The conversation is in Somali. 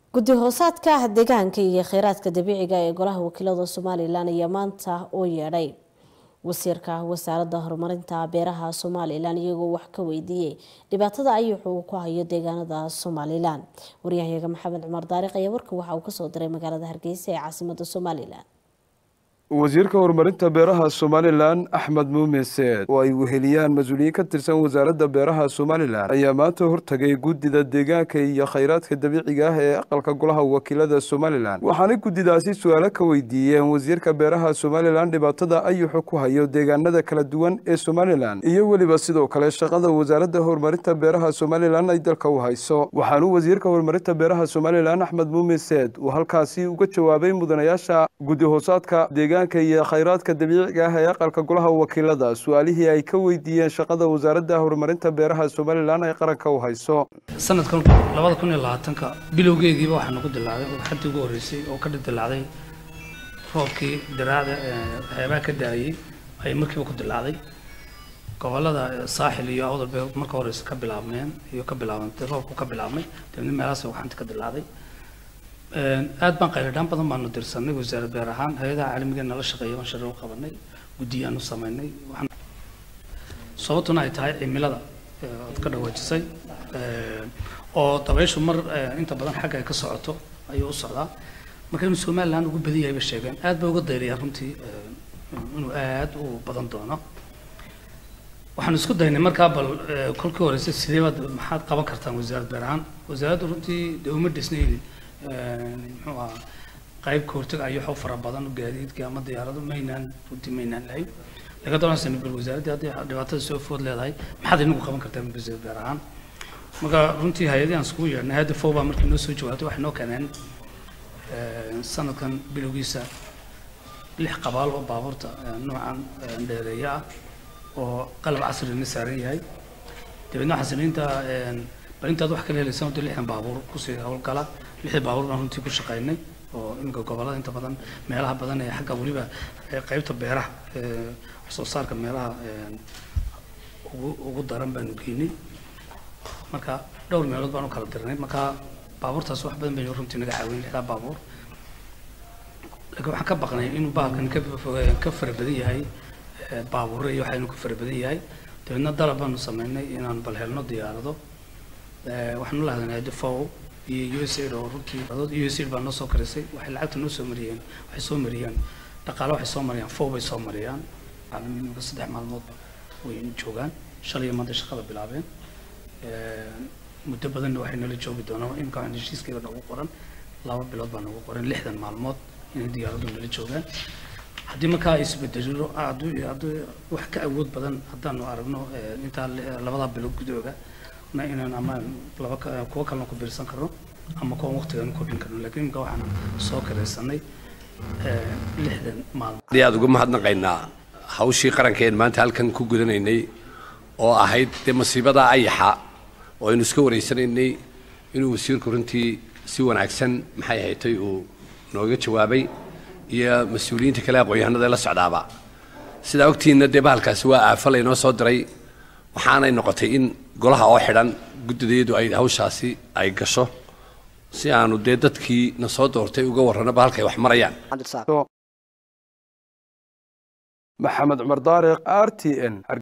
guddi hoosaadka deegaanka iyo kheyraadka dabiiciga ee golaha wakiilada somalilan ayaa maanta u yeedhay wasiirka wasaaradda horumarinta beeraha somalilan iyagoo wax ka weydiiyey dhibaatada ayuxuu ku hayo deegaanada somalilan waryahayaga maxamed cumar daariq ayaa warka waxa uu kasoo diray magaalada hargeysa ee caasimada somalilan wasiirka horumarinta beeraha somalilan axmed muumin seed oo ay weheliyaan mas-uuliyiin ka tirsan wasaaradda beeraha somalilan ayaa maanta hortagay guddida deegaanka iyo khayraadka dabiiciga ah ee aqalka golaha wakiilada somalilan waxaanay guddidaasi su-aalo ka weydiiyeen wasiirka beeraha somalilan dhibaatada ayuxu ku hayo deegaanada kala duwan ee somalilan iyo weliba sidoo kale shaqada wasaaradda horumarinta beeraha somalilan ay dalka u hayso waxaanuu wasiirka horumarinta beeraha somalilan axmed muumin seed uu halkaasi uga jawaabay mudanayaasha guddi hoosaadka iyo khayraadka dabiiciga ah ee aqalka golaha wakiilada su-aalihii ay ka weydiiyeen shaqada wasaaradda horumarinta beeraha somalilan ay qaranka u hayso sanadkan labada kun iyo labaatanka bilowgeediiba waxaa nagu dilaacday xaddii ugu horreysay oo ka dilaacday roobkii diraacda waxyaabaha ka daayay ayay markiiba ku dilaacday gobolada saaxil iyo awdal bay marka horeysa ka bilaabmeen iyo ka bilaabantay roobku ka bilaabmay dabadna meelahaas waxaanta ka dilaacday aad baan qayladhaan badan baanu dirsanay wasaarad beer ahaan hay-adaha caalamiga nala shaqeeya baan shari u qabanay guddiyaanu samaynay sababtuna ay tahay cimilada aad ka dhawaajisay oo dabayshu mar inta badan xagga ay ka socoto ayuu u socdaa marka inuu somaliland ugu badan yahay bay sheegeen aad bay uga dayrayaan runtii inuu aad u badan doono waxaanu isku daynay markaa bal kolkii horeysa sidee baad maxaad qaban kartaan wasaarad beer ahaan wasaaraddu runtii dee uma dhisnayn muxuu ahaa qayb ka hortag ayaxoo fara badan gaadiidka ama diyaarado maynaan runtii maynaan lahayn laga doonaysan bal wasaaraddii haddii dhibaatada soo food leedahay maxaad inagu qaban kartaan wasiir beer ahaan marka runtii hay-adii aan iskugu yeedhnay hay-adda fow baa markii noo soo jawaabtay waxay noo keeneen sanadkan bilowgiisa lix qabaal oo baabuurta noocan dheereeya ah oo qalab casrina saaran yahay dabeedna xasiniinta bal intaad wax kala helaysaan wadda lixdan baabuur kusii howlgala lixdii baabuur baan runtii ku shaqaynay oo iminka gobolada inta badan meelaha badan ee xagga weliba qaybta beeraha wax soo saarka meelaha ugu ugu daran baanu geynay marka dhowr meelood baan u kala dirnay marka baabuurtaas wax badan bay runtii naga caawin lixdaa baabuur laakiin waxaan ka baqnay inuu bahalkan ka ka fara badan yahay baabuurre iyo waxaynu ka fara badan yahay dabeedna dalab baanu samaynay inaan bal helno diyaarado waxaanu la hadlanay defow iyo usaid oo runtii usaid baa noo soo karisay waxay lacagta noo soo mariyeen waxay soo mariyeen dhaqaale waxay soo mariyaan fow bay soo mariyaan caalamiinka saddex maalmoodba way joogaan shalay maanta shaqada bilaabeen muddo badanna waxay nala joogi doonaan imika waxaan heshiiskayga nagu qoran laba bilood baa nagu qoran lixdan maalmood inay diyaaradu nala joogaan haddii markaa ay isbedelo hadduu hadduu wax ka awood badan haddaanu aragno intaa labadaa bilood gudooga na inaan ama laba kuwa kalena ku biirsan karno ama kuwa waqtigan kordhin karno laakiin imika waxaan soo karaysanay lixdan maalmood aad aad uga mahadnaqaynaa hawshii qarankeen maanta halkan ku gudanaynay oo ahayd dee masiibada ayaxa oo aynu iska wareysanaynay inuu wasiirku runtii si wanaagsan maxay haytay uu nooga jawaabay iyo mas-uuliyiinta kale aqoon-yahanada la socdaaba sidaa ogtiinna dee bahalkaasi waa aafo laynoo soo diray waxaanay noqotay in golaha oo xidhan guddideedu ay hawshaasi ay gasho si aanu dee dadkii na soo doortay uga warranaba halkay wax marayaan maxamed cumar daariq r t n